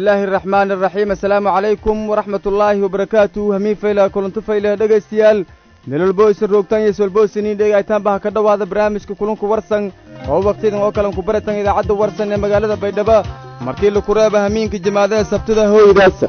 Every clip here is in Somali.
illaahi araxmaani araxiim assalaamu calaykum waraxmat ullaahi wabarakaatu hamiin fayla kulanto fayle dhegaystayaal melolboysan roogtaan iyo swalboysaniin dhegaytaanba ha ka dhowaada barnaamijka kulunku warsan oo wakhtidan oo kalan ku baratan idaacadda warsan ee magaalada baydhabo markii laku reeba hamiinka jimaadaha sabtida hooydaasa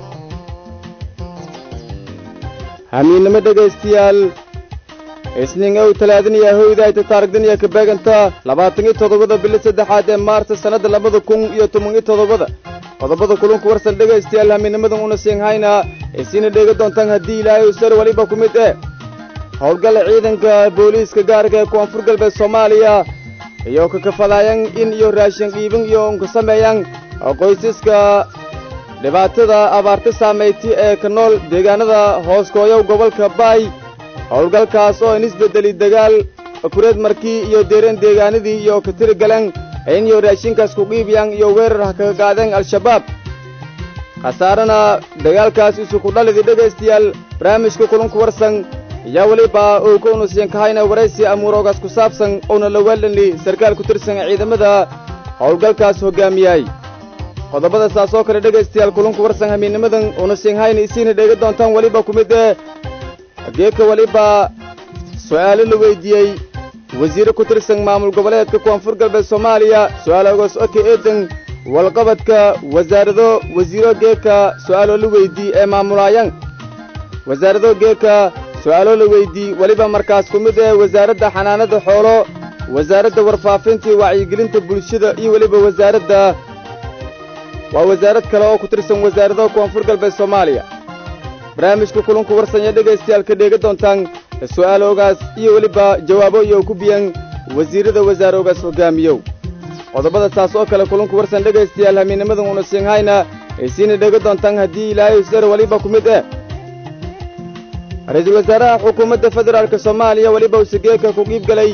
hamiinnimo dhegaystayaal isniin ow talaadaniya hooydayta taarigdaniya ka beeganta labaatan iyo toddobada bili saddexaad ee maarta sannadda labada kun iyo toban iyo toddobada qodobada kulunku warsan dhegaystayaal hamiinnimadan una siinhayna isiina dheega doontaan haddii ilaahay usar weliba ku mid eh howlgalla ciidanka booliiska gaarka ee koonfur galbeed soomaaliya iyo ka kafadaayan in iyo raashin dhiibin iyo unka sameeyaan qoysaska dhibaatada abaarta saamayti ee ka nool deegaanada hooskooyow gobolka baay howlgalkaas oo in isbeddeli dagaal kureed markii iyo deereen deegaanadii iyo ka tiri galeen in iyo raashinkaas ku qiibiyaan iyo weerar ha kaga qaadeen al-shabaab khasaarana dagaalkaas isuku dhalidii dhegaystayaal barnaamijka kulunku warsan ayaa weliba uu ka unusiyan kahayna waraysi amuuroogaas ku saabsan uuna la weelanli sarkaal ku tirsan ciidamada howlgalkaas hoggaamiyay qodobada saas oo kale dhegaystayaal kulunku warsan hamiinnimadan uuna siinhayna isiina dheega doontaan weliba ku mid ee geeka weliba su'aalo la weyddiiyey wasiire ku tirsan maamul goboleedka koonfur galbeed soomaaliya su'aaloogaas oka eedan walqabadka wasaarado wasiiro geeka su'aaloo la weydii ee maamulaayaan wasaarado geeka su'aaloo la weydii weliba markaas ku mid ee wasaaradda xanaanada xoolo wasaaradda warfaafinta iyo wacyigelinta bulshada iyo weliba wasaaradda waa wasaarad kale oo ku tirsan wasaaradaha koonfur galbeed soomaaliya barnaamijka kulunku warsanya dhegaystayaal ka dheega doontaan su'aaloogaas iyo weliba jawaabo iyo ku biyan wasiirrada wasaaroogaas hoggaamiyow qodobada saas oo kale kulunku warsan dhegaystayaal hamiinnimadan una siinhayna aysiina dheega doontaan haddii ilaahay usar weliba ku mid eh ra-iisul wasaaraha xukuumadda federaalka soomaaliya weliba use geeka ku qiib galay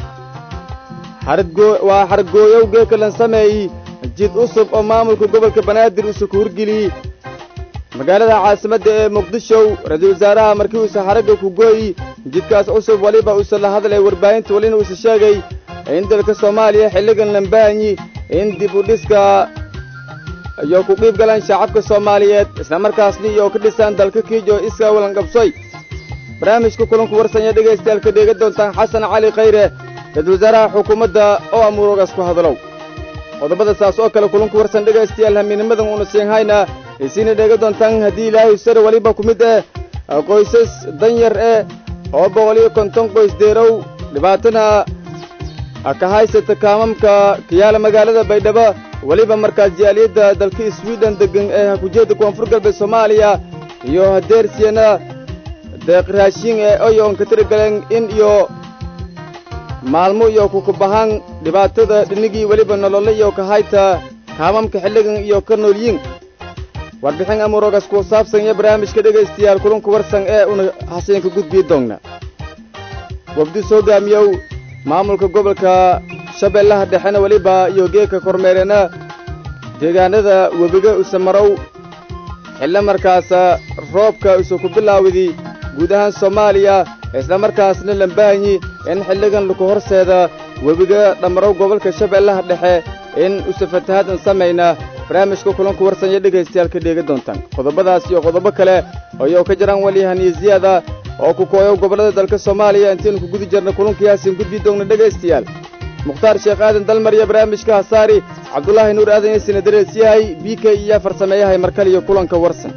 waa xargooyow geeka lan sameeyey jid cusub oo maamulka gobolka banaadir use ku hurgeliyey magaalada caasimadda ee muqdishow ra-iisul wasaaraha markii uuse xaragga ku gooyi jidkaas cusub weliba uuse la hadlay warbaahinta welina uuse sheegay in dalka soomaaliya xilligan lambaanyi in dib u dhiska iyo ku qiib galaan shacabka soomaaliyeed islamarkaasna iyo ka dhisaan dalka kiij oo iskaa walanqabsoy barnaamijka kulanku warsanya dhegaystayaal ka dheega doontaan xasan cali khayre ra-iisul wasaaraha xukuumadda oo amuuroogaas ku hadlow qodobada saas oo kale kulanku warsan dhegaystayaal hamiinnimadan una siinhayna isiina dheega doontaan haddii ilaahay sare weliba ku mid eh qoysas danyar eh oo boqol iyo konton qoys deerow dhibaatana ka haysata kaamamka kayaala magaalada baydhabo weliba markaas jaaliyadda dalka swiden deggan ee hakujeedda koonfur galbeed soomaaliya iyo hadeersiyana deeq raashin ee oyoon ka tiri galeen in iyo maalmo iyo kukubahaan dhibaatada dhinigii weliba nololle iyo ka hayta kaamamka xilligan iyo ka noolyiin warbixin amuuroogaas ku saabsan iyo barnaamijka dhegaystayaal kulunku warsan ee una hasiinka gudbii doonna wafdus hoggaamiyow maamulka gobolka shabeellaha dhexena weliba iyo geeka kormeerena deegaanada webiga usamarow xillo markaasa roobka isu ku bilaawdii guud ahaan soomaaliya islamarkaasna lambaanyi in xilligan laku horseeda webiga dhammarow gobolka shabeellaha dhexe in use fatahadan samayna barnaamijka kulanku warsanya dhegaystayaal ka dheega doontaan qodobadaas iyo qodobo kale ayou ka jiraan walihaniyo ziyaada oo ku kooyow gobollada dalka soomaaliya intaynu ku gudi jirna kulankiyaasin gudbii doogna dhegaystayaal mukhtaar sheekh aadan dalmar iyo barnaamijka hasaari cabdulaahi nuur aadan yasina darees yahay b k iyo farsameeyahay markale iyo kulanka warsan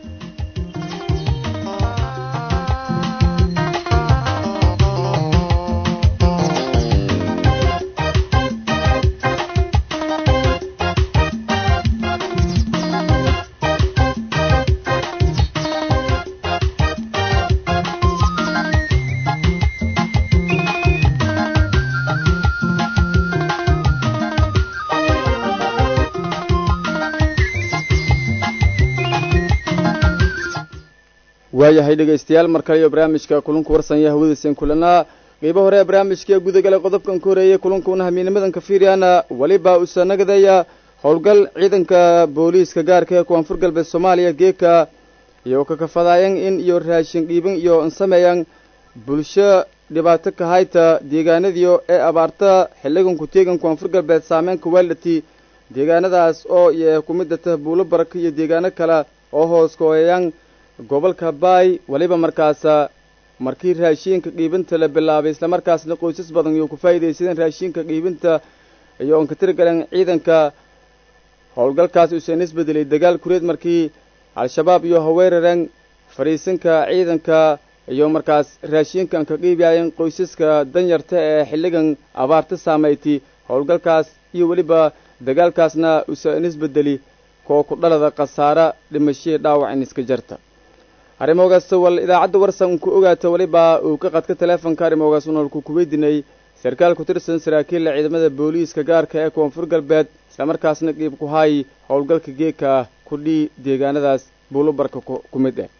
waayahay dhegaystayaal mar kale iyo barnaamijka kulunku warsanya hawadiisan kulanaa qeybo hore ee barnaamijka gudagalay qodobkan ka horeeyey kulunkuuna hamiinimadan ka fiiryaana weliba usa nagadaya howlgal ciidanka booliiska gaarka ee koonfur galbeed soomaaliya geeka iyo ka kafadaayan in iyo raashin dhiibin iyo insameeyan bulsho dhibaato ka hayta deegaanadiyo ee abaarta xilligan ku teegan koonfur galbeed saameynka weeldhati deegaanadaas oo iyo ku midda tah buulo baraka iyo deegaano kale oo hoos kooyayaan gobolka baay weliba markaasa markii raashiinka dhiibinta la bilaabay islamarkaasna qoysas badan iyo ku faa'iidaysadeen raashiinka dhiibinta iyo oon ka tiri galeen ciidanka howlgalkaasi usan isbedelay dagaal kureed markii al-shabaab iyo haweerareen fadhiisanka ciidanka iyo markaas raashiinkan ka qiibaayeen qoysaska danyarta ee xilligan abaarta saamaytay howlgalkaas iyo weliba dagaalkaasna usan isbedeli koo ku dhalada khasaare dhimashihii dhaawac in iska jarta arrimogaas wal idaacadda warsan ku ogaata weliba uu ka qadka teleefonka arrimogaas unoolku ku weydiinay sarkaal ku tirsan saraakiilla ciidamada booliiska gaarka ee koonfur galbeed islamarkaasna qiib ku haay howlgalka geeka kudhii deegaanadaas buulobarka ku mid ah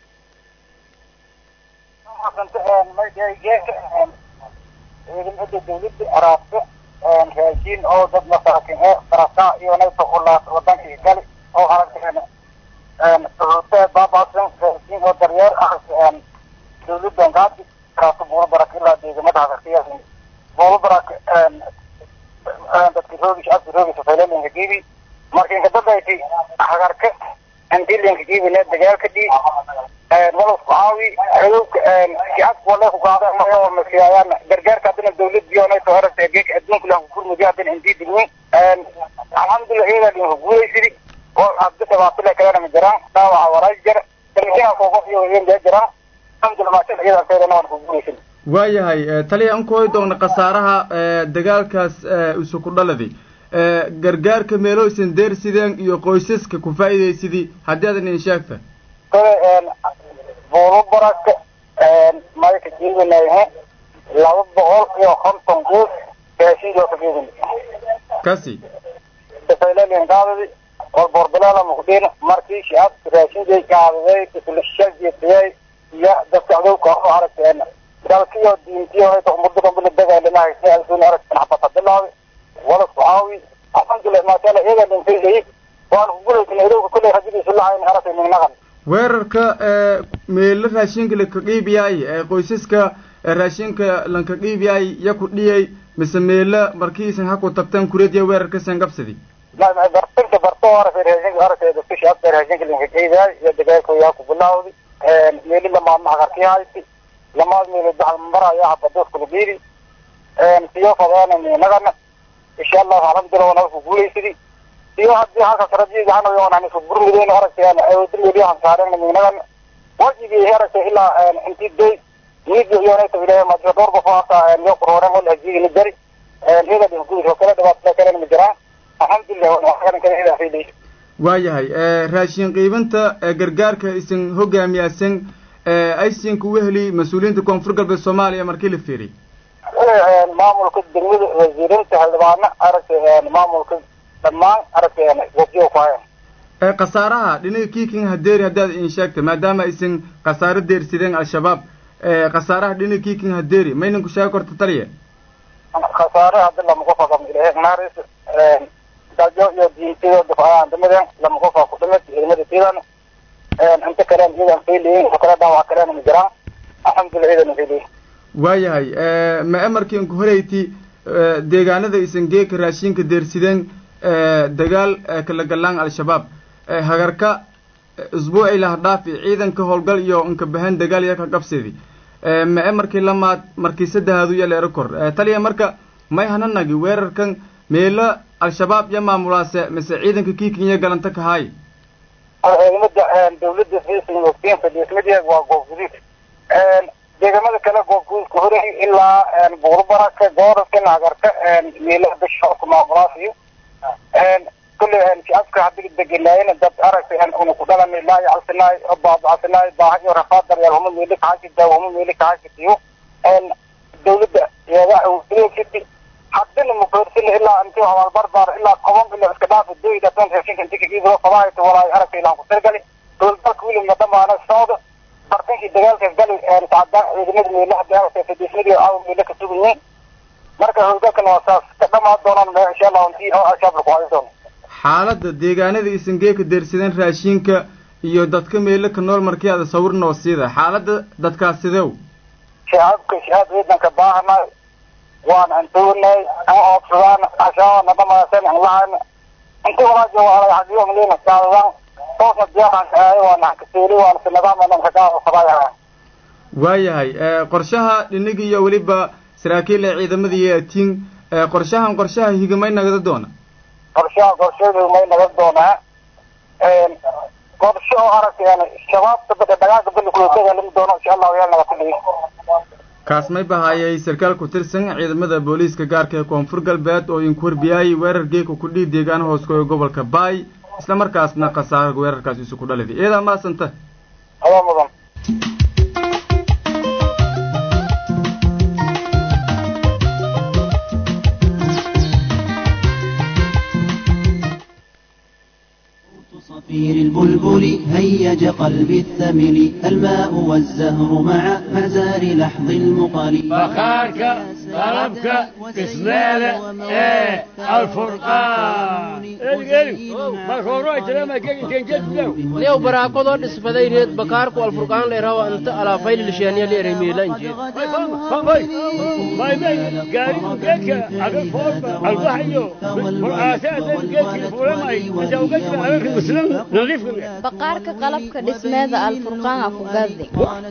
ciidamada dawladda araabka raashiin oo dad masaakin ee sarasa iyo nayta ulaas wadankii gali oo aragteen suxuutee baabaasan raashiin oo daryeer ah dawladdan gaadi karaato buulabarak ilaa deegamada hagarsiya buulabarak dadki roogish abki roogisa faylalinka giibi marka inka dadayti hagarka andilinka giibine dagaalka dhii walasku caawi xudubka shicabka wale ku qaada mayo masiyaayaan gargaarka haddana dawladii onayto horata geeka adduunka lah kukurmudi haddana indii digni alxamdulillah iyadaa linka guulaysidi oo hadda dhibaato le kalena ma jiraan dhaawaca waraaj jira damisinaa koogof iyo weynjaa jiraan alxamdulillah maasha iyadaa kaydana waan ku guulaysin waayahay taliya an ku hoy doona khasaaraha dagaalkaas isu ku dhaladay gargaarka meelooysan deersideen iyo qoysaska ku faa'iidaysidii haddii adan in sheegta kale buulo baraka mayka jiibinahe laba boqol iyo konton guus raashinkoo ka jiibin kasi dafaylalin qaadadi walborbilaala mukdin markii shicab raashinkay qaadaday islashajiyay iyo dadka adowka oo aragteen dalkiyo diintiyo hayta umada dhanbila dagaalamahay si alsuun aragteen xabata bilaabi walasku caawi alxamdulilah maashaalla iyagaa dhinfaylayay waan kugulaysan adowka kulley rajadiisu lahayn aragtay ninaqan weerarka meelo raashinka laka qiibiyaay ee qoysaska raashinka lanka qiibiyaay ya ku dhiyay mise meelo markiisan ha ku tabtaan kureediya weerarkasan qabsadi bartinka barto aragtay raashinka aragtay dadka shacabka raashinka lanka qiibiyaay iyo dagaalkooyaa ku bilaawdi meeli lamaadma hagarkii hayti lamaad meelo dahalmar ayaa habadooskula dhiibi siyo fadaana minagana insha allahu alxamdulillah wana ku guulaysidi iyo haddii halkaas rajigahanayoonaan isku gurmideen aragtay awoodimeli hansaareen minagana wajigii aragtay ilaa intii day niidi iyonayta ilahay majo dhowr qof hata yo qurooren wala hajigini jari iyada dhingudis oo kale dhibaatada kalena ma jiraan alxamdulilah waayahay raashin qiibinta gargaarka isin hogaamiyaasan aysinka weheli mas-uuliyiinta koonfur galbeed soomaaliya markii la fiiriy maamulka degmada wasiirinta xildhibaano aragtay maamulka dhammaan aragtay wasiyo ku hayan khasaaraha dhinaga kiiking hadeeri haddaad in sheegta maadaama aysan khasaaro deersideen al-shabaab khasaaraha dhinaga kiiking hadeeri maynan ku sheegi korta taliya khasaare haddi lama qof agam ilahay naaris dajo iyo diintiyo dafayaan dhimadeen lama qof aa ku dhimid ciidamada tiidan inta kalean iyadan faylayin oo kale dhaawac kaleena ma jiraan alxamdulillah iyadan faylayin waayahay ma amarkiin ku horeyti deegaanada isan geeka raashinka deersideen dagaal kala galaan al-shabaab hagarka isbuuci lahdhaafi ciidanka howlgal iyo inka bahan dagaal iyo ka qabsidi mae markii lamaad markii saddexaad uya leero kor taliya marka may hananagi weerarkan meelo al-shabaab iyo maamulaase mise ciidanka kiikinya galanta kahaay ciidamada dawladda fiisin fadhiismadeed waa goob guduud deegamada kale goob guduudka horey ilaa buurbaraka gooraskan hagarka meelaha bishoobka maamulaasiyo kulley shacabka hadii deganaayeen dad aragtay una ku dhalanay laa yacalsinaay oo baabacasinaay baaha iyo rafaad daryeel huma meeli kaxashida huma meeli kaxashitiyo dawladda iyada haddina mukorsina ilaa intii hawaal barbaar ilaa toban bilo iska dhaafa doyda tan raashinka inti kagiibado fadaayta walaay aragtay ilaan ku tirgali dowladalka wilimna dhamaana socda bartankii dagaalkaas gali sacadaan ciidamada meelaha dagaalka fadhiismadii aawa meelo ka sugayiin marka howlgalkan waa saas ka dhamaan doonaan insha allah intii oo al-shabaab laku hayo doono xaaladda deegaanada isan geeka deersadeen raashinka iyo dadka meelo ka nool markii aada sawir noo siida xaaladda dadkaas sidew shacabka shacab ciidanka baahanay waan antuunay an oobsadaan ashaabana dhamaasan an lahan intii walaajo waa hadiyo malina saadadan toosna diyaaraan kaayo waana kasiili waana si nidaam kagaa qabaya waayahay qorshaha dhinigi iyo weliba saraakiil ee ciidamada iyo atiin qorshahan qorshaha higamay nagada doona qorshaha qorsheedu may nagan doonaa qorshe oo aragtay shabaabka bada dhagaaga bali kulutaga lama doono insha allahu yaa naga kulliyi kaas may bahaayay sarkaal ku tirsan ciidamada booliiska gaarka ee koonfur galbeed oo inku warbiyay weerar geeka ku dhii deegaan hooskoga gobolka baay isla markaasna khasaara weerarkaas isu ku dhaliday iyadaa maasanta adaa mudan صفير البلبل هيج قلبي الثمل الماء والزهر مع مزار لحظ المقل بخارك طلبك قسمالة ايه الفرقان liyow baraakadoo dhisbaday reed bakaarku alfurqaan leerawa inta alaafayl lisheeniya leeray miilanjee baqaarka qalabka dhismeeda alfurqaan ku gadi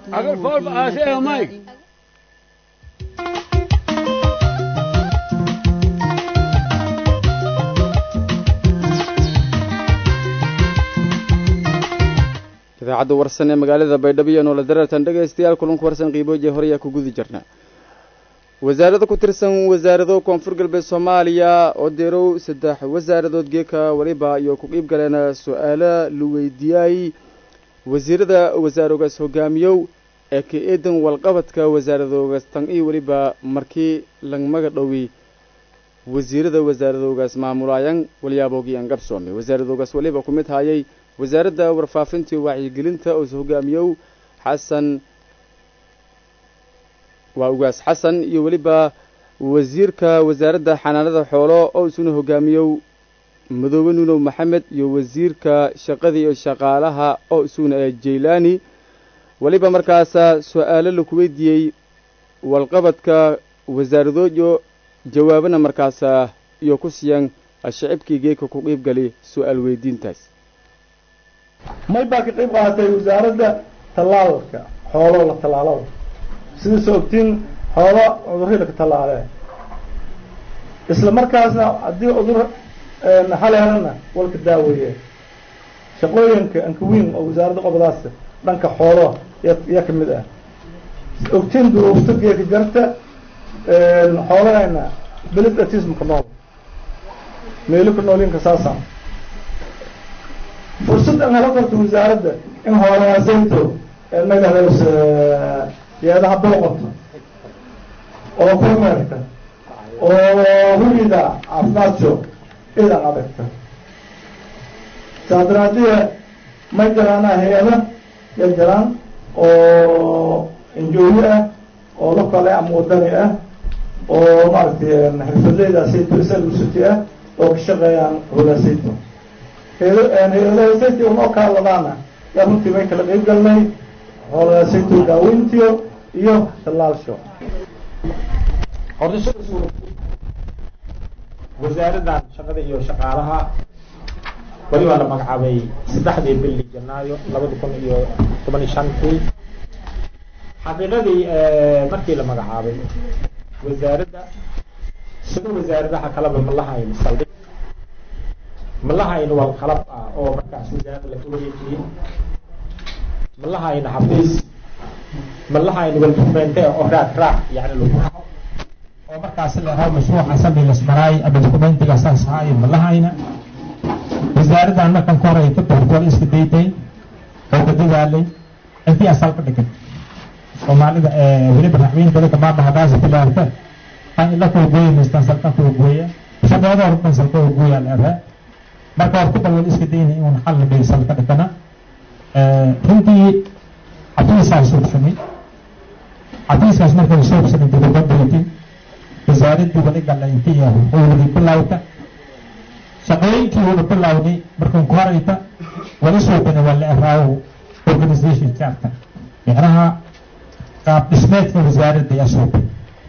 idaacadda warsan ee magaalada baydhabo iyo noola dareertan dhegaystayaal kulanku warsan qiibooje hore ayaa ku gudi jirna wasaarada ku tirsan wasaarado koonfur galbeed soomaaliya oo deerow saddex wasaaradood geeka weliba iyo ku qiib galeen su-aalo la weydiiyay wasiirada wasaarogaas hogaamiyow ee ka eedan walqabadka wasaaradoogaas tan iyo weliba markii langmaga dhowi wasiirada wasaaradoogaas maamulaayan walyaaboogii aan gabsoomay wasaaradoogaas weliba ku mid hayay wasaaradda warfaafinta iyo wacyigelinta oo hogaamiyow xasan waa ugaas xasan iyo weliba wasiirka wasaaradda xanaanada xoolo oo isuna hogaamiyow madoobe nuunow maxamed iyo wasiirka shaqada iyo shaqaalaha oo isuna jaylaani weliba markaasa su-aalo laku weydiiyey walqabadka wasaaradooyo jawaabana markaasa iyo ku siiyaan shicibkii geeka ku qiib gali su-aal weydiintaas may baa ka qayb qaadatay wasaaradda tallaalka xoolo la tallaalada sidaasoo ogtiin xoolo cudurri laka tallaalee isla markaasna haddii cudur xal helana walka daaweeye shaqooyinka ankawiin oo wasaaradda qobdaas dhanka xooloa ya ka mid ah ogtiin duruufta geeka jarta xoolahayna belid atismka nool meelo ka noolinka saasa fursad aan hela karto wasaaradda in hoolahaaseynto magadaas yeedaha booqato oo kormeerta oo hurida caafimaadso idan adagta saadaraadiya may jaraana hay-ada ya jaraan oo injooyi ah oo la kale ama wadani ah oo maaragtay xirfadleydaasayto isalusuti ah oo ka shaqeeyaan hoolaasayto hay-adahasayto unoo kaaladaana yaa runtii may kala qeyb galnay hoolaasayto daaweyntiyo iyo tallaalsho horta wasaaraddan shaqada iyo shaqaalaha weli waa la magacaabay saddexdii bili janaayo labada kun iyo toban iyo shantii xaqiiqadii markii la magacaabay wasaaradda sida wasaaradaha kaleba ma lahayn saldhig ma lahayn wal qalab ah oo markaas wasaaradda laga wareejiyey ma lahayn xafiis ma lahayn wal dukumente oo raad raac yani lagu raaco oo markaas la rabo mashruuca sabi lasmaraay ama dokumentiga saas ahaayo ma lahayna wasaaraddan markan ka hor ay ka doortoola iska daytay oo ka dadaalay intii asal ka dhigan soomaalida weliba raxweyn badanka maanta haddaasi bilaarta aan ila kala gooya maystaan salka kala gooya shaqeeda hortan salka oo gooya leedahay marka hor ku balwal iska dayna inuun xal bay salka dhigana runtii xafiisaa suubsamay xafiiskaas markay suubsamay dibadabeytay wasaaraddii wali galaynta iyo howlgii bilowta shaqooyinkii wada bilowday markan ku horayta wali suubana waa la eraawo organisation charter micnaha qaab dhismeedka wasaaradda ayaa suubay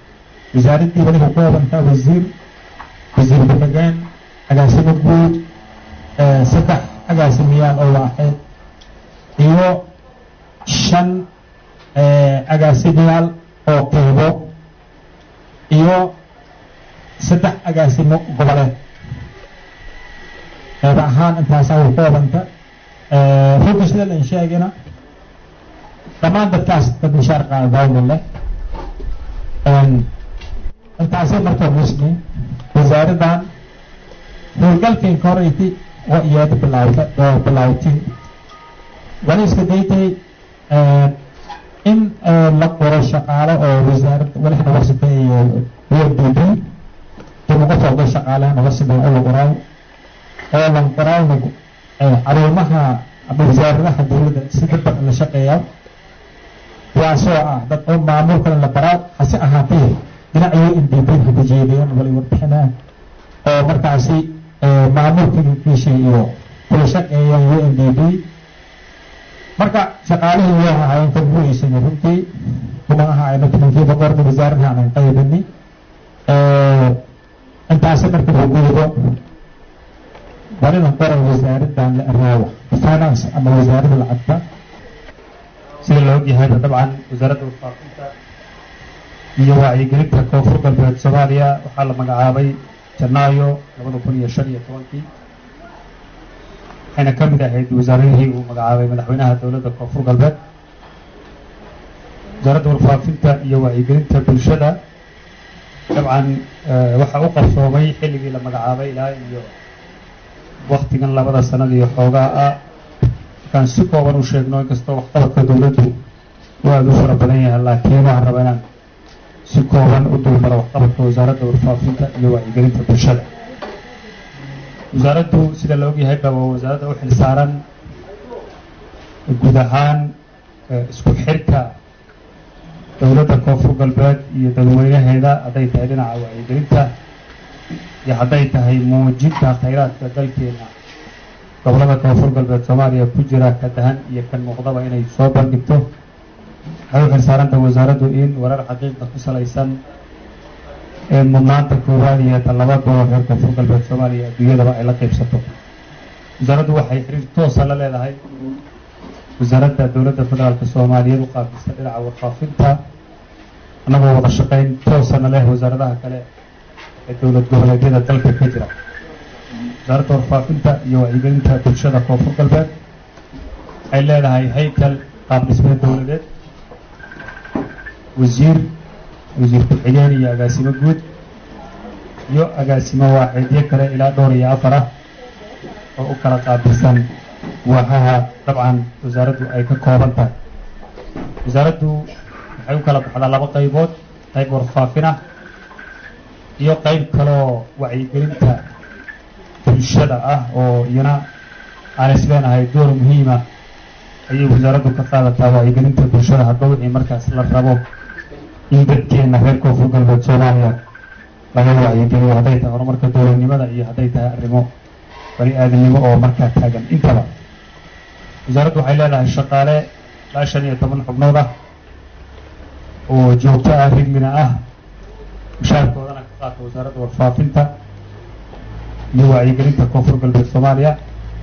wasaaraddii wali ka koobantaa wasiir wasiir deegaan agaasimo guud saddex agaasimayaal oo waaxeed iyo shan agaasimayaal oo qeybo iyo saddex agaasimo goboleed qeyb ahaan intaasaa way koobanta runta sida lan sheegina dhammaan dadkaas dad mishaar qaadawna leh intaasay markaa muslim wasaaraddan howlgalkeenka horeyti waa iyaada bilaawda oo bilaawtay wani iska daytay in la qoro shaqaalo oo wasaaradda walaxna warsabeeyo wdb dib uga socdo shaqaalahana warsabeeyo oo la qoraaw oo lan qoraawna caruumaha ama wasaaradaha dowladda si dadba la shaqeeya kuwaasoo ah dad oo maamulkana la baraa hase ahaatee dhinacyo ndb haka jeedayaan wali warbixinaa oo markaasi maamulka kiishay iyo kula shaqeeyaan u n d b marka shaqaalihii waa ahaayeen kan buuisana runtii kuma ahaayno tumankiiba qorda wasaaradahan aan qaybini intaasi marka la guudo walidan qoran wasaaraddan la araawa finance ama wasaaradda lacagta sida la ogyahayba dabcan wasaaradda warfaafinta iyo wacyigelinta koonfur galbeed soomaaliya waxaa la magacaabay janaayo labada kun iyo shan iyo tobankii waxayna ka mid ahayd wasaaradihii uu magacaabay madaxweynaha dowladda koonfur galbeed wasaaradda warfaafinta iyo wacyigelinta bulshada dabcan waxaa u qarsoomay xilligii la magacaabay ilaa iyo waktigan labada sanad iyo xoogaa ah markaan si kooban u sheegno inkastoo waxqabadka dowladdu uu aada u fara badan yahay laakiin waxaan rabaa inaan si kooban u dulmaro waxqabadka wasaaradda warfaafinta iyo wacyigelinta bulshada wasaaraddu sida la ogyahayba waa wasaaradda u xil saaran guud ahaan isku xirka dowladda koonfur galbeed iyo dadweynaheeda hadday tahay dhinaca wacyigelinta iyo hadday tahay muujinta khayraadka dalkeena gobolada koonfur galbeed soomaaliya ku jira ka dahan iyo kan muuqdaba inay soo bandhigto waxay u xil saaranta wasaaraddu in warar xaqiiqda ku salaysan ee mudnaanta koowaad iyo talabaadooda reer koonfur galbeed soomaaliya adduunyadaba ay la qaybsato wasaaraddu waxay xiriir toosa la leedahay wasaaradda dowladda federaalk soomaaliyeed u qaabista dhinaca warfaafinta annagoo wada shaqayn toosana leh wasaaradaha kale ee dowlad goboleedyada dalka ka jira wasaaradda warfaafinta iyo wacyigelinta bulshada koonfur galbeed waxay leedahay haykal qaab dhismeed dowladeed wasiir wasiir ku-xigeen iyo agaasimo guud iyo agaasimo waaxeedyo kale ilaa dhowr iyo afar ah oo u kala qaabilsan waaxaha dabcan wasaaraddu ay ka kooban tahay wasaaraddu waxay u kala baxdaa laba qaybood qayb warfaafin ah iyo qayb kaloo wacyigelinta bulshada ah oo iyana aan isleenahay door muhiima ayay wasaaraddu ka qaadataa wacyigelinta bulshada hadba wixii markaas la rabo in dadkeena reer koonfur galbeed soomaaliya laga wacyigeliyo hadday tahay horumarka dowladnimada iyo hadday tahay arrimo bani aadamnimo oo markaa taagan intaba wasaaraddu waxay leedahay shaqaale ilaa shan iyo toban xubnood ah oo joogto ah rigmina ah mushaarkoodana ka qaata wasaaradda warfaafinta iyo wacyigelinta koonfur galbeed soomaaliya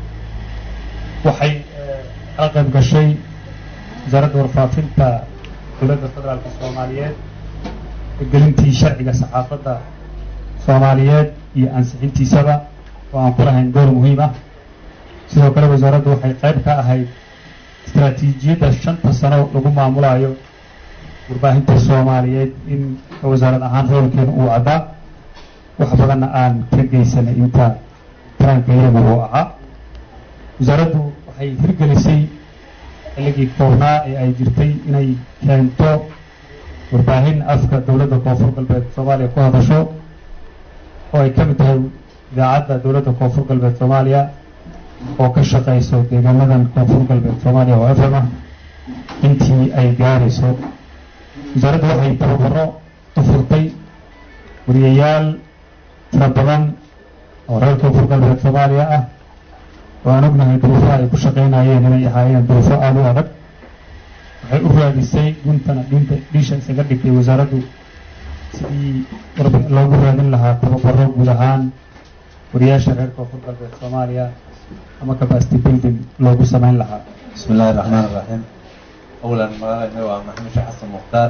waxay kala qayb gashay wasaaradda warfaafinta dowladda federaalka soomaaliyeed gelintii sharciga saxaafadda soomaaliyeed iyo ansixintiisaba oo aan ku lahayn door muhiim ah sidoo kale wasaaraddu waxay qayb ka ahayd istaraatiijiyadda shanta sano lagu maamulayo warbaahinta soomaaliyeed in wasaarad ahaan roolkeena uu caddaa wax badanna aan ka geysanay inta taranka iyagu uu ahaa wasaaraddu waxay hirgelisay xilligii koobnaa ee ay jirtay inay keento warbaahin afka dowladda koonfur galbeed soomaaliya ku hadasho oo ay ka mid tahay idaacadda dowladda koonfur galbeed soomaaliya oo ka shaqayso deegaanadan koonfur galbeed soomaaliya oo f m ah intii ay gaarayso wasaaraddu waxay tababaro u furtay wariyayaal tira badan oo reer koonfur galbeed soomaaliya ah oo aan ognahay duruufaha ay ku shaqaynayeen inay ahaayeen duruufo aada u adag waxay u raadisay guntana dhinta dhiisha isaga dhigtay wasaaraddu sidii warbi loogu raadin lahaa tababaro guud ahaan wariyaasha reer koonfur galbeed soomaaliya ama capacity building loogu samayn lahaa بسم الله الرحمن الرحيم أولا ما هو محمد شيخ حسن مختار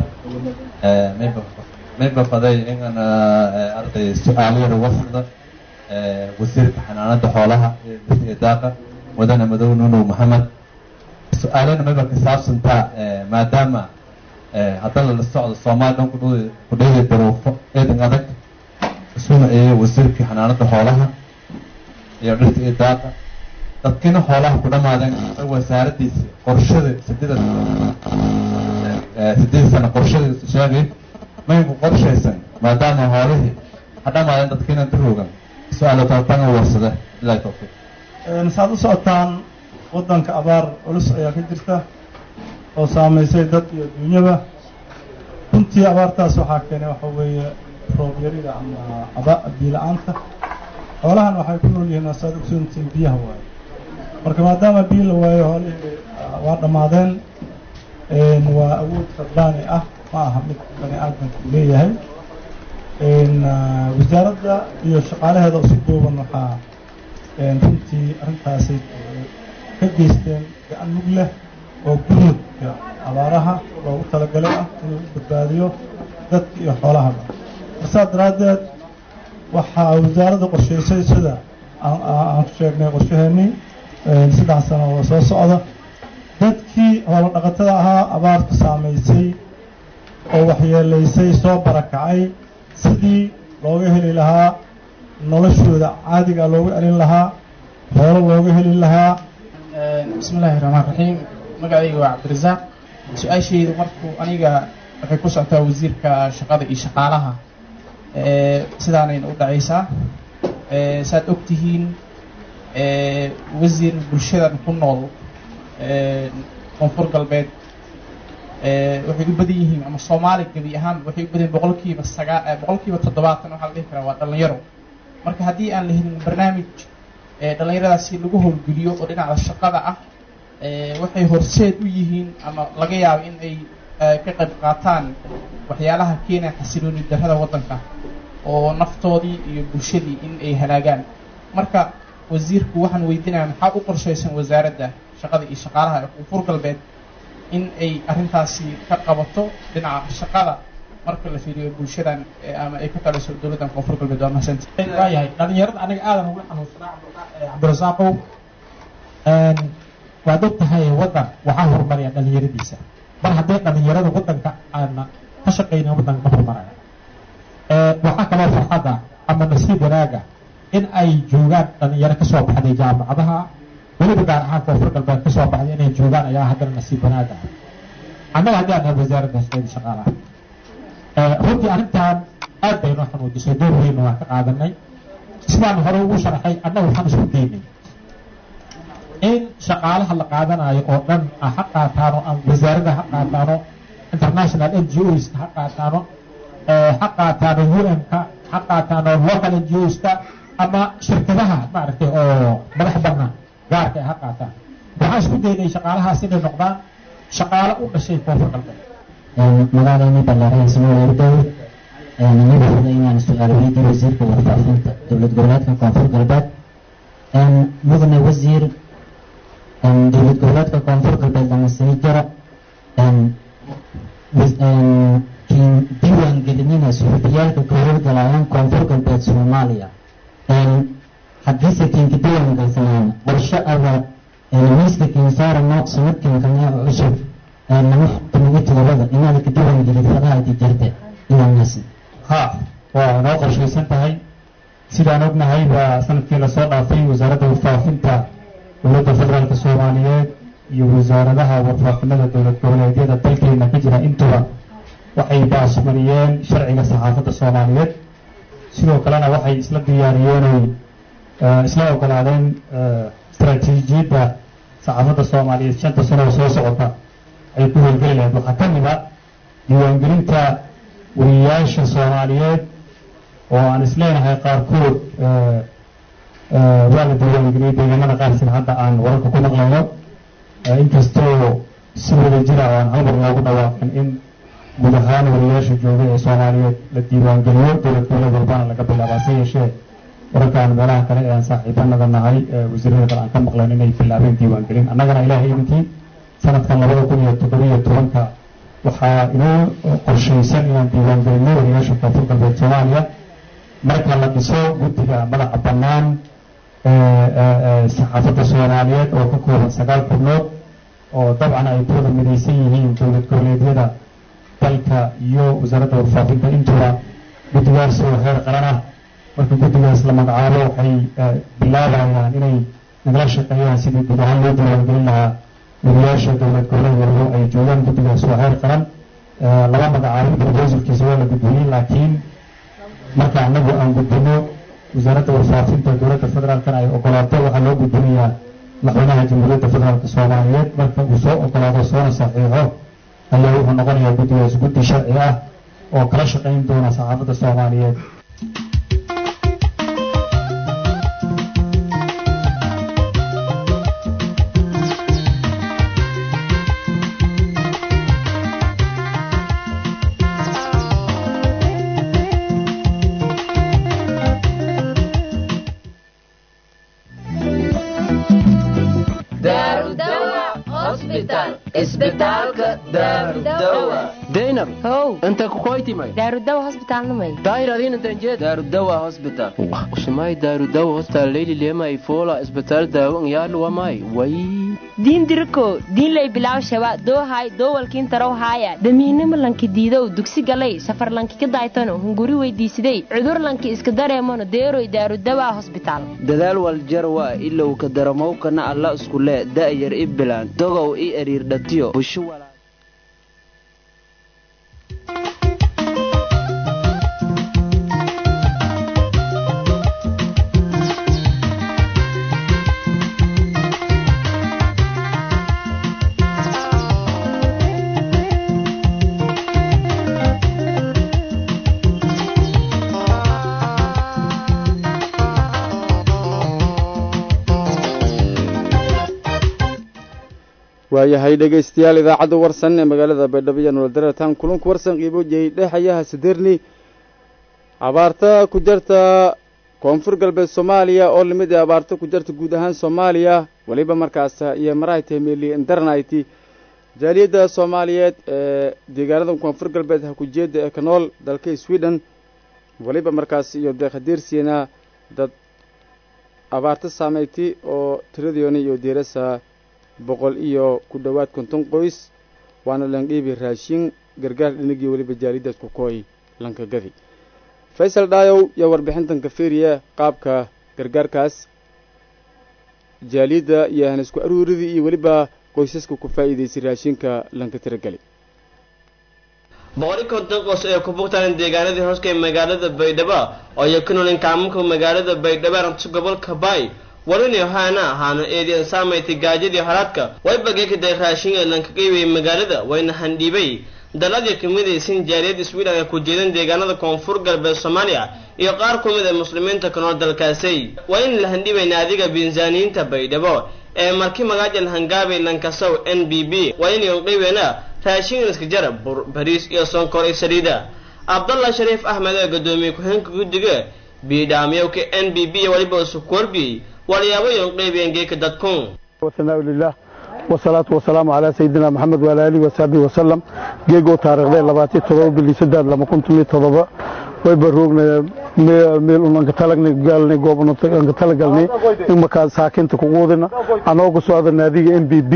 ميبا فضي إن أنا أرضي سؤالية وفد وزير حنانة حولها إداقة ودنا مدو نونو محمد سؤالنا ميبا كساب سنتا ما دام هذا الصعد الصومال دون كدو كدو يدروف إذن أدك سونا إيه وزير حنانة حولها يرد إداقة dadkiina xoolaha ku dhammaadeen wasaaradiisi qorshada sideeda sideed sano qorshada sheegay mayku qorshaysan maadaama hoolihii ha dhammaadeen dadkiina daroogan su-aalo taabtanga warsada ilaahi tawfiiq saad u socotaan waddanka abaar culus ayaa ka jirta oo saamaysay dad iyo dunyaba runtii abaartaas waxaa keenay waxa weeye roob yarida ama aba biila-aanta xoolahan waxay ku nool yihiin saad ogsoontiin biyaha waaye marka maadaama biyo la waayo hoolihii waa dhammaadeen waa awood rabbaani ah ma aha mid bani aadamku leeyahay wasaaradda iyo shaqaalaheeda si duuban waxaa runtii arrintaasi ka geysteen gacan mug leh oo gurmudka abaaraha loogu talagalay ah inuu u badbaadiyo dadka iyo xoolahaba marsaas daraaddeed waxaa wasaaradda qorshaysay sida aan ku sheegnay qorshaheenii saddex sano oo soo socda dadkii hoolo dhaqatada ahaa abaartu saamaysay oo waxyeelaysay soo barakacay sidii looga heli lahaa noloshooda caadiga loogu celin lahaa hoolo looga heli lahaa bismi illaahi raxmaan raxiim magacayga waa cabdirasaaq su-aashaydu markuu aniga waxay ku socotaa wasiirka shaqada iyo shaqaalaha sidaanayna u dhacaysaa saad og tihiin wasiir bulshadan ku nool koonfur galbeed waxay u badan yihiin ama soomaali gebi ahaan waxay u badan yihin boqolkiiba sagaa boqolkiiba toddobaatan waxaa la dhihi karaa waa dhalinyaro marka haddii aan la helin barnaamij dhalinyaradaasi lagu howlgeliyo oo dhinaca shaqada ah waxay horseed u yihiin ama laga yaabo in ay ka qayb qaataan waxyaalaha keenaya xasilooni darrada waddanka oo naftoodii iyo bulshadii in ay halaagaan marka wasiirku waxaan weydiinaya maxaa u qorshaysan wasaaradda shaqada iyo shaqaalaha ee koonfur galbeed in ay arrintaasi ka qabato dhinaca shaqada marka la fiiriyo bulshadan ama ay ka taliso dowladdan koonfur galbeed waa mahadsanti waayahay dhalinyarada aniga aadan ugu xanuunsanaa cabdirasaaqow waad og tahay waddan waxaa horumariya dhalinyaradiisa mar hadday dhalinyarada waddanka aana ka shaqaynin waddanka ka horumaraya waxaa kaloo farxadda ama nasiib wanaaga in ay joogaan dhalinyaro kasoo baxday jaamacadaha weliba gaar ahaan koonfur galbeed kasoo baxday inay joogaan ayaa haddana nasiib wanaaga annaga haddii aan nahay wasaaradda shaqeeda shaqaalaha runtii arrintan aad bay noo xanuujisay door weynna waan ka qaadanay sidaan hore ugu sharaxay annaga waxaan isku daynay in shaqaalaha la qaadanayo oo dhan ha qaataano ama wasaaradda ha qaataano international n g oska ha qaataano ha qaataano un-ka ha qaataano local n g oska ama shirkadaha maaragtay oo madax banaan gaarka ha qaataan waxaan isku daynay shaqaalahaas inay noqdaan shaqaalo u dhashay koonfur galbeed magaalani ballaareen samuel erdow anigu fuday inaan su-aal weydiiyo wasiirka warfaafinta dowlad goboleedka koonfur galbeed mudane wasiir dowlad goboleedka koonfur galbeed lama sii jiro diiwaan gelinina suxufiyaalka ka howlgalayaan koonfur galbeed soomaaliya haddiise kinka diiwaan galsanaan qorshe aba miiska kinsaarano sanadkinkanaa cusub lama xukumiyo todobada inaad ka diiwaan gelid fadahaadi jirte ilaanaasi ha waa noo qorshaysan tahay sidaan ognahay waa sanadkii lasoo dhaafay wasaaradda warfaafinta dowladda federaalka soomaaliyeed iyo wasaaradaha warfaafinada dowlad goboleedyada dalkeena ka jira intuba waxay baasmariyeen sharciga saxaafadda soomaaliyeed sidoo kalena waxay isla diyaariyeen oy isla ogolaadeen istaraatiijiyadda saxaafadda soomaaliyeed shanta sano oo soo socota ay ku howlgeli lahayd waxaa ka mid a diiwaangelinta wariyayaasha soomaaliyeed oo aan isleenahay qaarkood waa la diiwaangeliyey deegaanada qaar sida hadda aan wararka ku maqlayno inkastoo si wada jira oo aan halmar loogu dhawaaqin in guud ahaan wariyayaasha jooga ee soomaaliyeed la diiwaangeliyo dowlad goboleed walbana laga bilaaba hase yeeshee wararkaan meelaha kale ee aan saaxiibanada nahay wasiirada kale aan ka maqleen inay bilaabeen diiwaangelin annagana ilaahay idinkii sanadkan labada kun iyo toddobiyo tobanka waxaa inoo qorshaysan inaan diiwaangelino wariyaasha koonfur galbeed soomaaliya marka la dhiso guddiga madaxa bannaan saxaafadda soomaaliyeed oo ka kooban sagaal xubnood oo dabcan ay kuwada midaysan yihiin dowlad goboleedyada dalka iyo wasaaradda warfaafinta intuba guddigaas oo heer qaran ah marka guddigaas la magacaabo waxay bilaabayaan inay nagala shaqeeyaan sidii guud ahaan loo diiwaangelin lahaa wariyaasha dowlad goboleed walbo ay joogaan guddigaas waa heer qaran laba magacaabo proposalkiisa waa la gudbiyey laakiin marka anagu aan gudbino wasaaradda warfaafinta dowladda federaalkana ay ogolaato waxaa loo gudbinayaa madaxweynaha jamhuuriyadda federaalka soomaaliyeed marka uu soo ogolaado soona saxiixo ayaa wuxuu noqonayaa guddigaas guddi sharci ah oo kala shaqayn doona saxaafadda soomaaliyeed daynab how inta kukoytimay daarudawa hosbitaalnamay daahir adiin intan jeed daarudawa hosbital usumay daarudawa hostal leyli lema ifola isbitaal daawan yaalu wamay way diin diriko diinlay bilaw shaba doohay doowalkiin tarow haaya damiinimo lanki diidow dugsi galay safar lanki ka daaytano hunguri weydiisiday cudur lanki iska dareemano deeroy daarudawa hosbitaal dadaal waljarwa ilow ka daramowkana alla iskule da'yar i bilaan dogow i eriirdhatiyo busho walaa waayahay dhegaystayaal idaacadda warsan ee magaalada baydhabo iyo nololdaratan kulanku warsan qiibooyay dhexayaha sideerni abaarta ku jarta koonfur galbeed soomaaliya oo lamid ah abaarta ku jarta guud ahaan soomaaliya weliba markaas iyo marayta meli indarnayti jaaliyadda soomaaliyeed ee deegaanada koonfur galbeed hakujeeda ee ka nool dalka sweden weliba markaas iyo deekhadiirsiina dad abaarta saameyti oo tiradooni iyo diirasa boqol iyo ku dhowaad konton qoys waana landhiibi raashin gargaar dhinigii weliba jaaliyadaas ku kooy lankagadi faysal dhaayow yaa warbixintan ka fiiriya qaabka gargaarkaas jaaliyadda iyo hanisku aruuridii iyo weliba qoysaska ku faa'iidaysay raashinka lanka tirageli boqoli konton qoys ee ku bugtaan deegaanadii hooska ee magaalada baydhabo oo ay ku noolin kaamunka magaalada baydhabo arabta gobolka baay warini haana ahaano eedian saamaytay gaajadii haraadka way bageekaday raashin ee lanka qeybiyay magaalada wayna handhiibay daladii kamidaysan jaaliyad sweden ee ku jeedan deegaanada koonfur galbeed soomaaliya iyo qaar ku mid ee muslimiinta ka nool dalkaasi waa in la handhibayna adiga binsaaniyiinta baydhabo ee marki magaajal hangaabay lankasow n b b waa inayon qeybeena raashin iska jara bur bariis iyo sonkor iyo saliida cabdallah shariif axmed ee gadoomiye ku-xeenka guddiga biidhaamyowka n b b waliba sukuorbiyey waliyaabayon qeybiyeen geeka dadkun wasanaa lilah wasalaatu wasalaamu calaa sayidina maxamed waala aalihi wasaabihi wasalam geegoo taariikhday labaatiyo todoba bili saddeed lama kuntum iyo todoba wayba roognay meel unanka talagnay gaalnay goob unanka talagalnay in markaa saakinta kuquudina anoogu socda naadiga m b b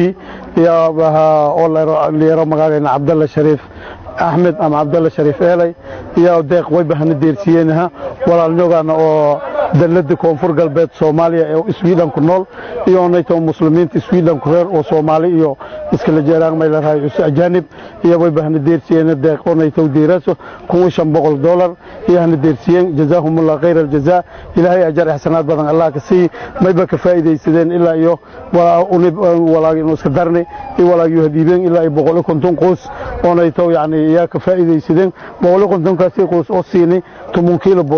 oo liyaro magaagayna cabdalla shariif axmed ama cabdalla shariif eelay iyo deeq wayba hana deersiyeenaha walaalnyogaana oo dalada koonfur galbeed soomaaliya ee sweden ku nool iyo onayto muslimiinta sweden ku reer oo soomaali iyo iskala jeeraan may la rahay ajaanib iyo wayba hana deersiyeen deeq onayto deeraso kun shan boqol dollar iyo hana deersiyeen jazaahumullah khayr aljaza ilaahay ajar ihsanaad badan allah ka sii mayba ka faa'iidaysadeen ilaa iyo walaagino iska darnay iyo walaagiyo hadiibeen ilaa iyo boqol iyo konton qoys onayto yani iyaa ka faa'iidaysadeen boqol iyo kontonkaasi qoys oo siinay toban kiilo bur ee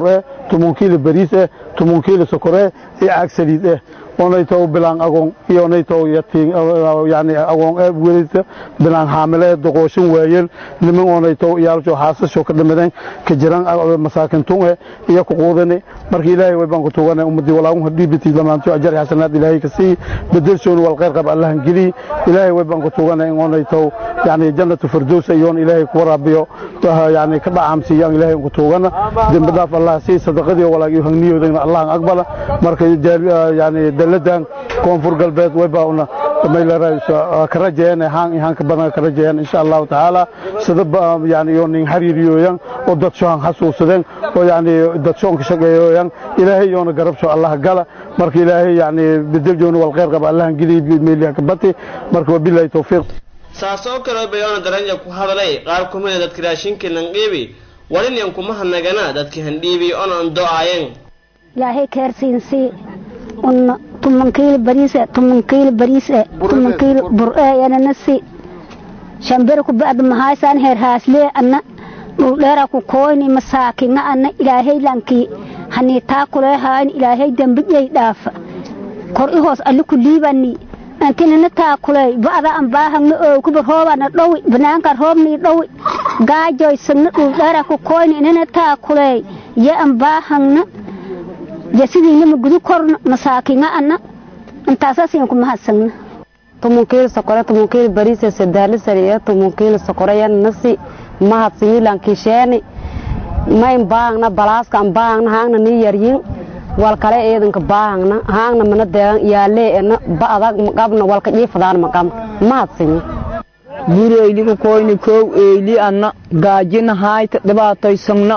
tumun kiilo bariis eh tumun kiilo sokore iyo caag saliid eh onaytow bilaan agoon iyo onaytow yatiin yani agoon ee welita bilaan haamile doqooshin waayeel niman onaytow iyaalsho haasasho ka dhamadeen ka jiraan masaakintun eh iyo ku quudani marka ilaahay way baan ku tuugana ummadii walaagun hadii biti lamaanto ajar xasanaad ilaahay ka sii bedelsoon wal khayr qab allah geli ilaahay way baan ku tuugana in onaytow yani jannatu firdaws ayoon ilaahay ku waraabiyo yani ka dhacaamsiiyaan ilaahay ku tuugana dembi dhaaf allah sii sadaqadii walaagii hangniyoodan allah aqbala marka yani daladan koonfur galbeed way baa una maylarayso ka rajeen haan haan ka badan ka rajeen insha Allah taala sida yani iyo nin xariiriyooyan oo dad soo xasuusadeen oo yani dad soo ka shaqeeyooyan ilaahay yoona garabsho Allah gala marka ilaahay yani bedel joon wal khayr qab Allah gili meeliya ka bati marka wabillahi tawfiiq saas oo kale bayoona daranja ku hadalay qaar ku mid dadka raashinka lanqiibi walin yan kuma hanagana dadka handhiibi oona ando'aayeen ilaahay keersiinsii un tuman kiilo bariis tuman kiilo bariis tuman kiilo bur yana nasi shambere ku ba'd mahaysan heer haaslee anna dhul dheera ku koyni masaakinga anna ilaahay lankii hani taa kuleehaan ilaahay dembiyay dhaafa kor i hoos alli ku liibani antinana taa kuley ba'da an baahagna oo kuba roobana dhowi banaanka roobnii dhowi gaajoysagna dhul dheera ku koyni inana taa kuley ya an baahagna jasidiinama gudu korna masaakinga anna intaasaasiin ku mahadsagna tumun kiilo sokore tumun kiilo bariise sadaali sariya tumun kiilo sokore yan nasi mahadsanyi lankisheeni mayn baahangna balaaska an baahangna haangna ni yaryin wal kale eedanka baahangna haangna mana deegan yaalee ena ba'dag maqabna walka jiifadaan maqabna mahadsanyi gureyliku koyni kow eeli anna gaajina haayta dhibaatoysagna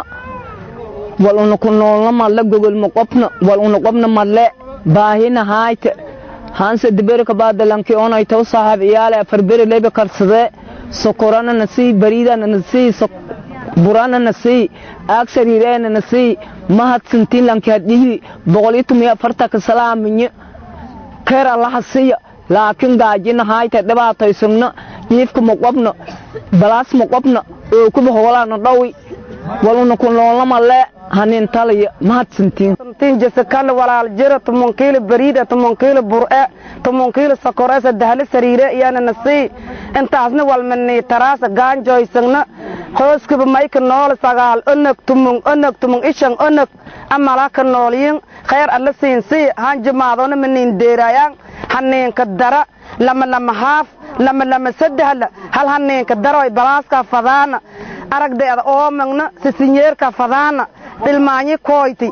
wal una ku noolna malle gogolma qobna wal una qobna malle baahina haayta hanse diberka baadalanki onay taw saaxib iyaale afar beri lebe karsadee sokorana nasii bariidana nasii burana nasii aag sariireena nasii mahadsantiin lanki hadhihi boqol iyo tumiyo afartanka salaaminye keer allaha siya laakiin gaajina haayta dhibaatoysagna jiifka ma qobna balaas ma qobna oo kuba hoolana dhawi wal una ku noolna malle hanin talaya mahadsantiin tin jasekale walaal jira tumun kiilo bariida tumun kiilo bur'e tumun kiilo sokore sadahli sariire iyana nasii intaasna walmanii taraasa gaanjoysagna hooskiba mayka nool sagaal onog tumun onog tumun ishan onog amala ka noolyin khayr alla siinsii han jimaadona manin deerayaan haniinka dara lama lama haaf lama lama sadahla hal haniinka daroy balaaska fadaana aragdeeda oomagna sisinyeerka fadaana dhilmaanyi kooyti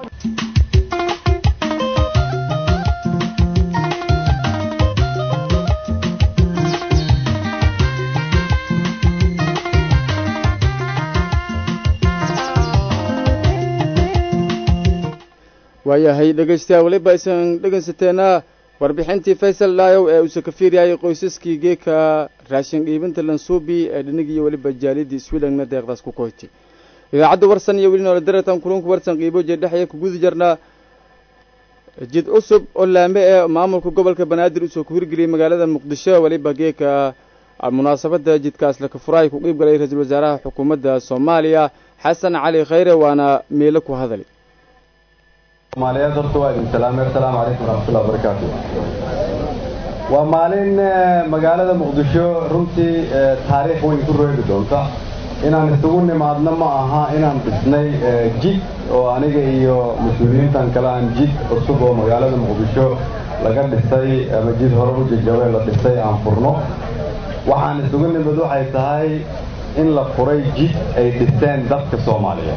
waayahay dhegaystayaal weliba aysan dhegaysateena warbixintii faysal dhaayow ee uuse ka fiiryaayay qoysaskii geeka raashin dhiibinta lansuubi ee dhinig iyo weliba jaalidii swidhangna deeqdaas ku koytay idaacadda warsan iyo weli noola daratan kulunku warsan qiibo jeedhexya ku gudi jarnaa jid cusub oo laame ee maamulka gobolka banaadir usoo ku hirgeliyey magaalada muqdisho weliba geeka munaasabadda jidkaas laka furaay ku qiib galay ra-iisul wasaaraha xukuumadda soomaaliya xasan cali khayre waana meelo ku hadalay soomaaliyeed horta waa idin salaamay assalaamu calaykum waraxmatullahi wabarakaatu waa maalin magaalada muqdisho runtii taariikh weyn ku reebi doonta inaan isugu nimaadno ma aha inaan dhisnay jid oo aniga iyo mas-uuliyiintan kale aan jid cusub oo magaalada muqdisho laga dhisay ama jid hore u jajabay la dhisay aan furno waxaan isugu nimid waxay tahay in la furay jid ay dhisteen dadka soomaaliyeed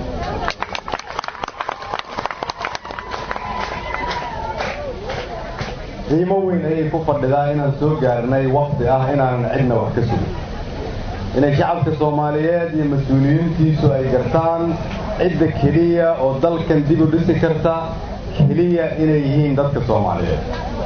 qiimo weyn ayay ku fadhidaa inaan soo gaarnay wakti ah inaanan cidna wax ka sugin inay shacabka soomaaliyeed iyo mas-uuliyiintiisu ay gartaan cidda keliya oo dalkan dib u dhisi karta keliya inay yihiin dadka soomaaliyeed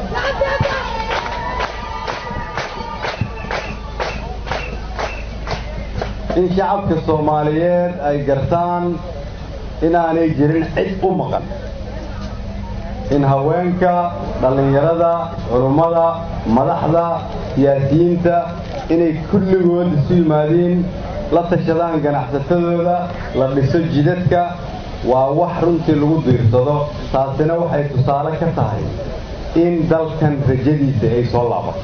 in shacabka soomaaliyeed ay gartaan inaanay jirin cid u maqan in haweenka dhallinyarada culummada madaxda siyaasiyiinta inay kulligood isu yimaadiin la tashadaan ganacsatadooda la dhiso jidadka waa wax runtii lagu diirsado taasina waxay tusaale ka tahay in dalkan rajadiisa ay soo laabato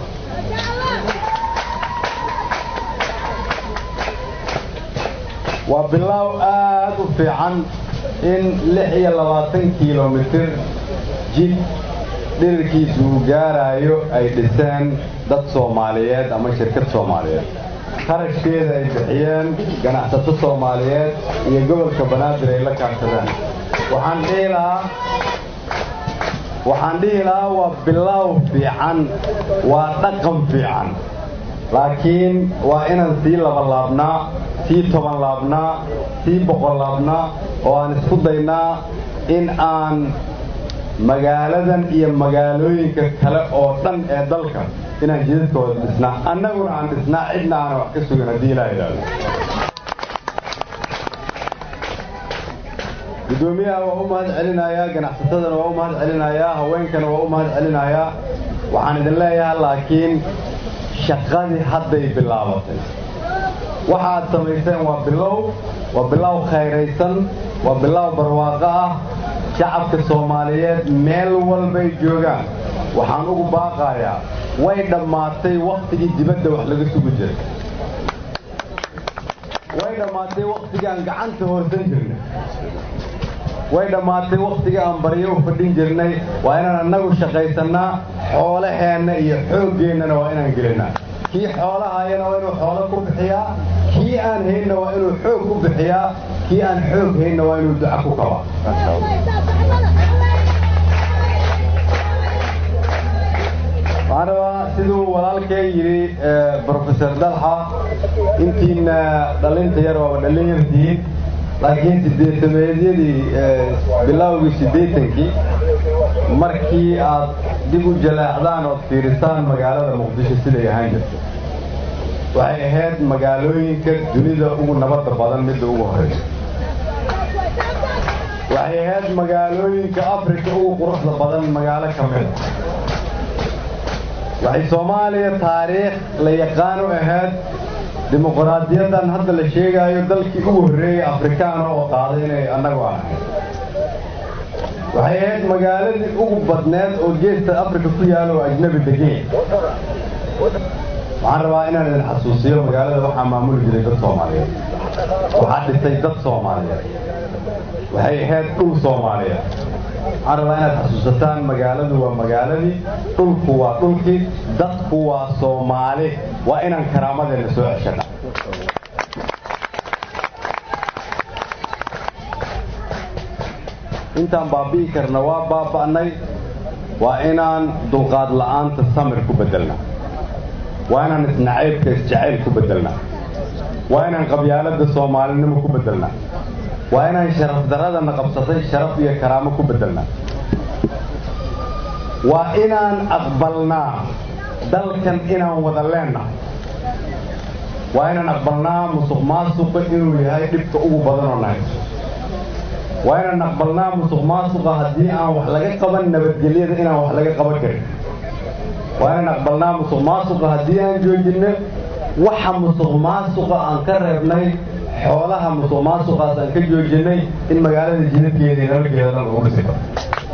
waa bilaaw aad u fiican in lix iyo labaatan kilomitir jid dhirirkiisu uu gaarayo ay dhiseen dad soomaaliyeed ama shirkad soomaaliyeed qarashkeeda ay bixiyeen ganacsato soomaaliyeed iyo gobolka banaadir ay la kaashadeen waxaan dhihi lahaa waxaan dhihi lahaa waa bilaaw fiican waa dhaqan fiican laakiin waa inaan sii labalaabnaa sii toban laabnaa sii boqol laabnaa oo aan isku daynaa in aan magaaladan iyo magaalooyinka kale oo dhan ee dalka inaan jidadkooda dhisnaa annaguna aan dhisnaa cidna aanan wax ka sugin haddii ilaa idhaahdo guddoomiyaha waa u mahad celinayaa ganacsatadana waa u mahad celinayaa haweenkana waa u mahad celinayaa waxaan idin leeyahay laakiin shaqadii hadday bilaabatay waxa aad samayseen waa bilow waa bilow khayraysan waa bilow barwaaqo ah shacabka soomaaliyeed meel walbay joogaan waxaan ugu baaqayaa way dhammaatay wakhtigii dibadda wax laga sugi jiray way dhammaatay wakhtigii aan gacanta hoorsan jirnay way dhammaatay wakhtigii aan baryo u fadhin jirnay waa inaan annagu shaqaysannaa xoolaheenna iyo xooggeennana waa inaan gelinnaa kii xoolahayana waa inuu xoolo ku bixiyaa kii aan haynna waa inuu xoog ku bixiyaa kii aan xoog haynna waa inuu duca ku kabaa waxaan rabaa siduu walaalkay yidhi brofesor dalxa intiina dhalinta yar waaba dhallin yartihiin laakiin sideetameedyadii bilowgii siddeetankii markii aad dib u jaleecdaan ood fiirisaan magaalada muqdisho siday ahaan jirtay waxay ahayd magaalooyinka dunida ugu nabadda badan midda ugu horeysa waxay ahayd magaalooyinka afrika ugu quruxda badan magaalo ka mida waxay soomaaliya taariikh la yaqaan u ahayd dimuqraadiyaddan hadda la sheegaayo dalkii ugu horreeyey afrikaana oo qaaday inay annagu ahayd waxay ahayd magaaladii ugu badneed oo geesta afrika ku yaalo oo ajnabi degeen waxaan rabaa inaan idin xasuusiyo magaalada waxaa maamuli jiray dad soomaaliyeed waxaa dhisay dad soomaaliyeed waxay ahayd dhul soomaaliyeed waxaan rabaa inaad xasuusataan magaaladu waa magaaladii dhulku waa dhulkii dadku waa soomaali waa inaan karaamadeenna soo ceshana intaan baabi'i karna waa baaba'nay waa inaan dulqaad la'aanta samir ku beddelnaa waa inaan isnacaybka isjacayl ku beddelnaa waa inaan qabyaaladda soomaalinimo ku beddelnaa waa inaan sharaf daradana qabsatay sharaf iyo karaamo ku beddelnaa waa inaan aqbalnaa dalkan inaan wada leennahay waa inaan aqbalnaa musuq maasuqa inuu yahay dhibka ugu badanoo nahay waa inaan aqbalnaa musuq maasuqa haddii aan wax laga qaban nabadgelyada inaan wax laga qaban karin waa inaan aqbalnaa musuq maasuqa haddii aan joojinno waxa musuq maasuqa aan ka reebnay xoolaha musuq maasuqaas aan ka joojinnay in magaalada jidadkeeda iyo nalkeeda dhan lagu dhisi karo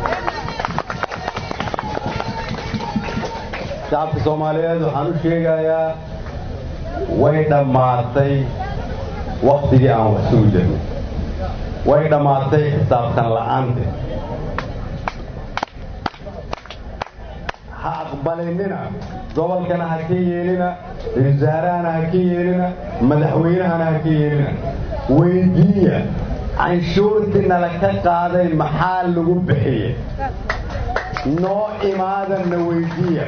shacabka soomaaliyeed waxaan u sheegayaa way dhammaatay waktigii aan wax sugi jirnay way dhammaatay xisaabtan la'aanta ha aqbalinina gobolkana ha ka yeelina wasaarahana ha ka yeelina madaxweynahana ha ka yeelina weydiiya canshuurtii nala ka qaaday maxaa lagu bixiyey noo imaadanna weydiiya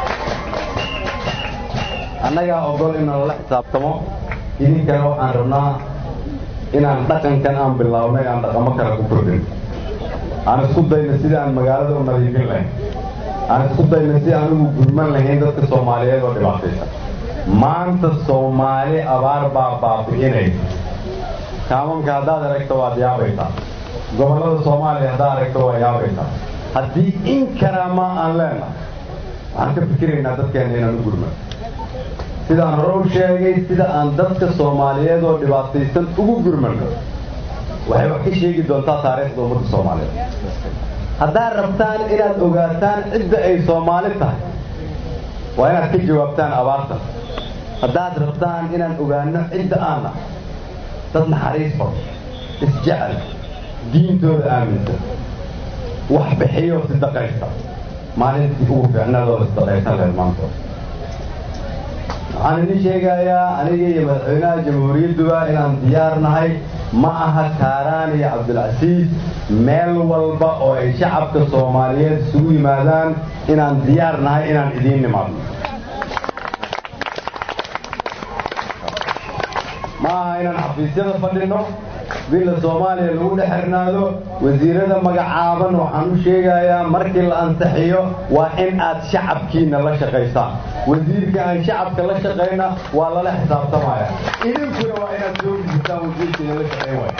annagaa ogol in nalala xisaabtamo idinkana waxaan rabnaa inaan dhaqankan aan bilownay aan dhaqamo kale ku kordhin aan isku dayna sidii aan magaalada u nadiifin lahayn aan isku dayna si aan ugu gurman lahayn dadka soomaaliyeed oo dhibaataysan maanta soomaali abaar baa baabi'inaysa kaamamka haddaad aragto waad yaabaysaa gobollada soomaaliya haddaad aragto waa yaabaysaa haddii in karaama aan leenahay waxaan ka fikiraynaa dadkeena inaan u gurman sidaan hore u sheegay sida aan dadka soomaaliyeed oo dhibaataysan ugu gurmanno waxay wax ka sheegi doontaa taariikhda ummadda soomaaliyeed haddaad rabtaan inaad ogaataan cidda ay soomaali tahay waa inaad ka jawaabtaan abaarta haddaad rabtaan inaan ogaano cidda aan ah dad naxariis bad isjecel diintooda aaminsan wax bixiyo sidaqaysta maalintii ugu fiicnadooda sidaqaysan lahayd maanta waxaan idin sheegayaa aniga iyo madaxweynaha jamhuuriyadduba inaan diyaar nahay ma aha kaaraan iyo cabdilcasiis meel walba oo ay shacabka soomaaliyeed isugu yimaadaan inaan diyaar nahay inaan idiin nimaadno ma aha inaan xafiisyada fadhino villa soomaaliya lagu dhex xirnaado wasiirada magacaaban waxaan u sheegayaa markii la ansixiyo waa in aad shacabkiina la shaqaysaan wasiirka aan shacabka la shaqayna waa lala xisaabtamaya idinkuna waa inaad soo gudistaan wasiirkiina la shaqayn waaya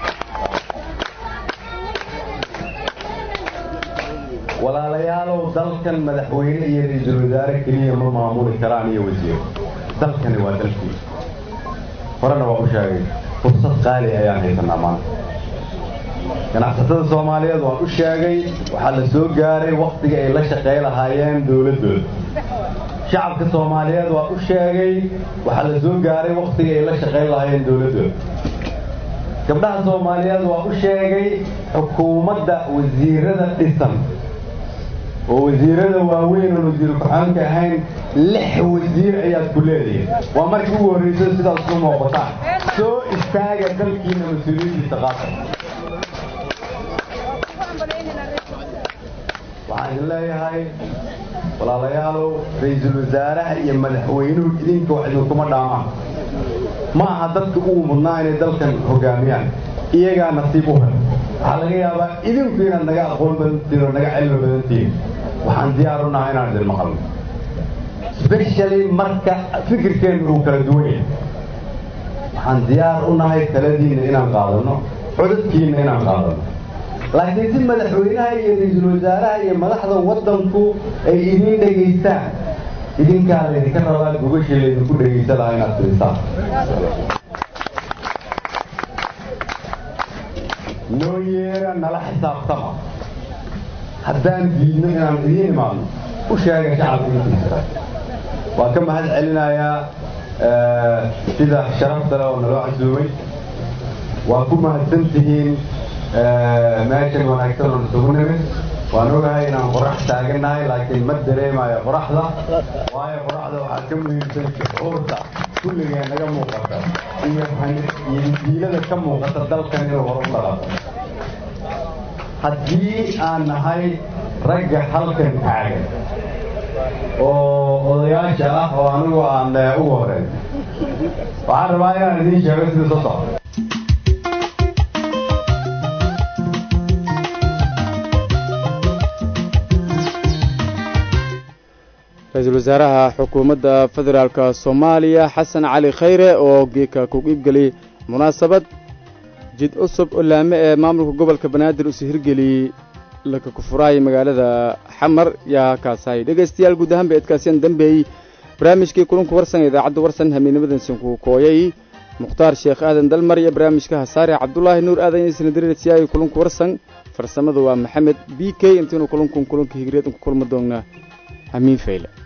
walaalayaalow dalkan madaxweyne iyo ra-iisul wasaare keliya ma maamuli karaan iyo wasiiro dalkani waa dalkii horena waa u sheegay fursad qaali ayaan haysanaa maanta ganacsatada soomaaliyeed waan u sheegay waxaa la soo gaaray wakhtiga ay la shaqey lahaayeen dowladdooda shacabka soomaaliyeed waan u sheegay waxaa la soo gaaray wakhtiga ay la shaqeyn lahaayeen dowladdooda gabdhaha soomaaliyeed waan u sheegay xukuumadda wasiirada dhisan oo wasiirada waaweyn oon wasiir ku-xaanka ahayn lix wasiir ayaad ku leedihin waa markii ugu horreyso sidaas ku muuqataan soo istaaga dalkiina mas-uuliyiintiisa qaata waxaan idin leeyahay walaalayaalow ra-iisul wasaaraha iyo madaxweynuhu idinka wax idinkuma dhaamaan ma aha dadka ugu mudnaa inay dalkan hogaamiyaan iyagaa nasiib u hel waxaa laga yaabaa idinku inaad naga aqoon badantihin oo naga cilmi badantihin waxaan diyaar u nahay inaan idin maqalno specially marka fikirkeennu uu kala duwan yahay waxaan diyaar u nahay taladiinna inaan qaadano codadkiinna inaan qaadano laakiin si madaxweynaha iyo ra-iisul wasaaraha iyo madaxda waddanku ay idiin dhegaystaan idinkaa laydinka rabaa gogashii laydinku dhegaysa lahaa inaad fidisaan noo yeera nala xisaabtama haddaan diidno inaan idiin imaadno u sheega shacabka intiisa waan ka mahad celinayaa sida sharafta leh oo naloo casuumay waa ku mahadsan tihiin meeshan wanaagsan oo isugu nimid waan ogahay inaan qorax taagannahay laakiin ma dareemayo qoraxda waayo qoraxda waxaa ka muhiimsan shucuurta kulligee naga muuqata iyo iyo diilada ka muuqata dalkan inuu hor u dhalato haddii aan nahay ragga halkan taagan oo odayaasha ah oo anigu aan ugu horeyn waxaan rabaa inaan idiin sheego sida soo socda ra-iisul wasaaraha xukuumadda federaalka soomaaliya xasan cali khayre oo geeka ku qiibgeliyey munaasabad jid cusub oo laame ee maamulka gobolka banaadir usi hirgeliyey laka kufuraay magaalada xamar yaa kaasahay dhegaystayaal guud ahaan ba edkaasiyaan dambeeyey barnaamijkii kulanku warsan idaacadda warsan hamiinimadansanku kooyay mukhtaar sheekh aadan dalmar iyo barnaamijka hasaare cabdulaahi nuur aadan iyo isnadirirsiyaay kulanku warsan farsamada waa maxamed b k intiinu kulankun kulanka higriyeed ku kulma doonnaa hamiin fayle